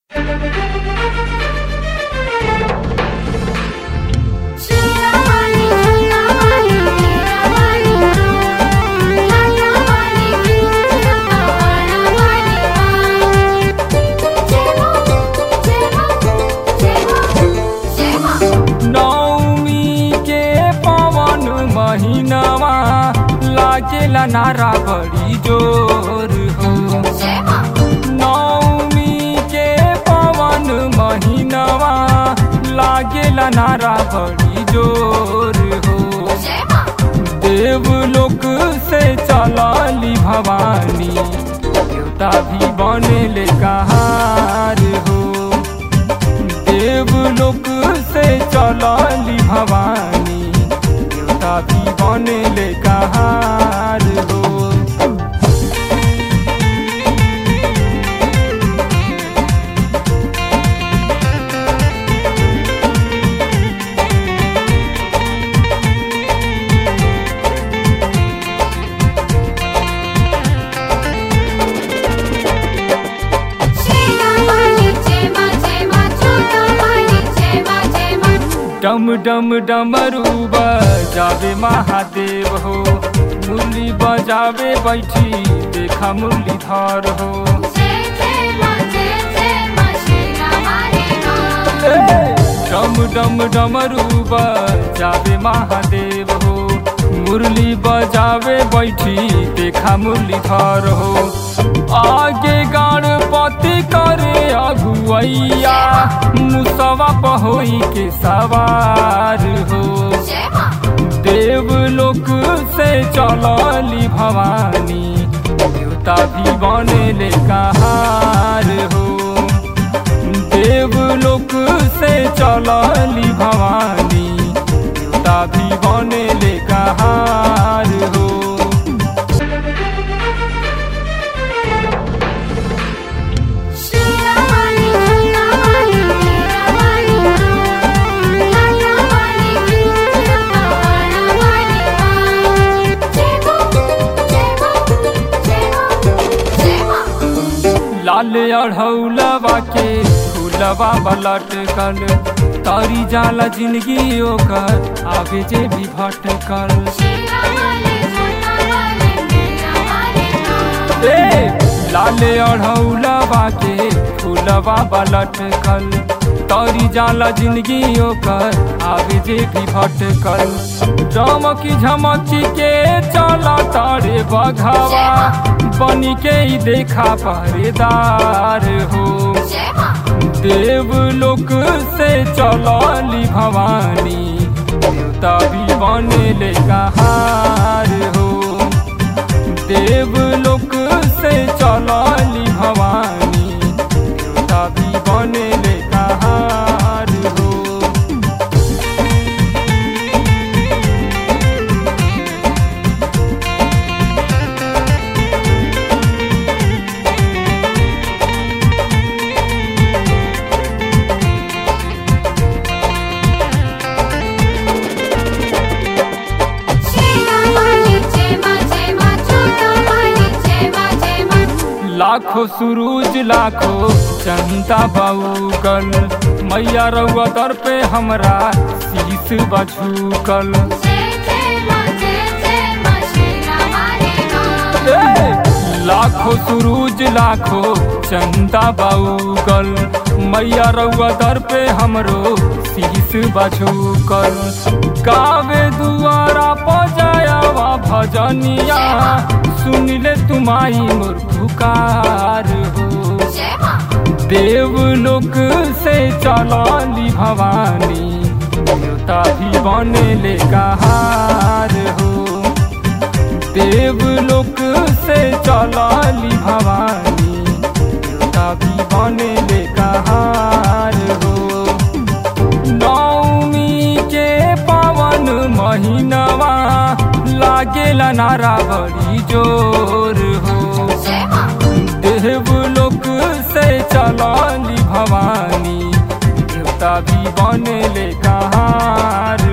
शिरावाली शिरावाली शिरावाली लालावाली शिरावाली जेवा जेवा जेवा जेवा नौमी के पवन महीनावा लागेला नारा बड़ी जोर हो जेवा नौमी के पवन महीनावा लागेला नारा बड़ी जोर हो जेवा देवलोक से चलाली भवानी देवता भी बनेले कहार हो देवलोक से चलाली भवानी देवता भी बनेले कहार हो शिरावाली जेवा जेवा छोटावाली जेवा जेवा डम डम डमरू बजावे महादेव हो मुरली बजावे बैठी देखा मुरलीधर हो जय जय मां जय जय मां शिरावाली मां डम डम डमरू बजावे महादेव हो मुरली बजावे बैठी देखा मुरलीधर हो आगे गणपति करे अगुवैया मुसवा पहोई के सवार हो जय मां देवलोक से चलली भवानी देवता भी बनेले कहार हो देवलोक से चलली भवानी देवता भी बनेले कहार हो शिरावाली शिरावाली शिरावाली लालावाली शिरावाली जेवा जेवा जेवा जेवा लाल अढ़ौलवा के फूलवा बलटकल तारी जाला जिंदगी ओकर आगे जे भी भटकल शिरावाली छोटावाली शिरावाली ए लाल अढ़ौलवा के फूलवा बलटकल तारी जाला जिंदगी ओकर आगे जे भी भटकल चमकी झमकी के चला तारे बघावा बनी के ही देखा पहरेदार हो जेवा देवलोक से चलली भवानी देवता भी बनेले कहार हो देवलोक से चलली भवानी देवता भी बनेले कहार हो शिरावाली जेवा जेवा छोटावाली जेवा जेवा लाखों सूरज लाखों जनता बाऊकल मैया रउआ दर पे हमरा शीश बझुकल जय जय मां जय जय मां शिरावाली मां ए, लाखों सूरज लाखों चंदा बाऊकल मैया रउआ दर पे हमरो शीश बझुकल गावे दुआरा पजायावा भजनिया सुन ले तुमाई मोर पुकार हो जय मां देवलोक से चलली भवानी देवता भी बनेले कहार हो देवलोक से चलली भवानी देवता भी बनेले कहार हो नौमी के पावन महीनवा लागेला नारा बड़ी जोर हो जय मां देवलोक से चलली भवानी देवता भी बनेले कहार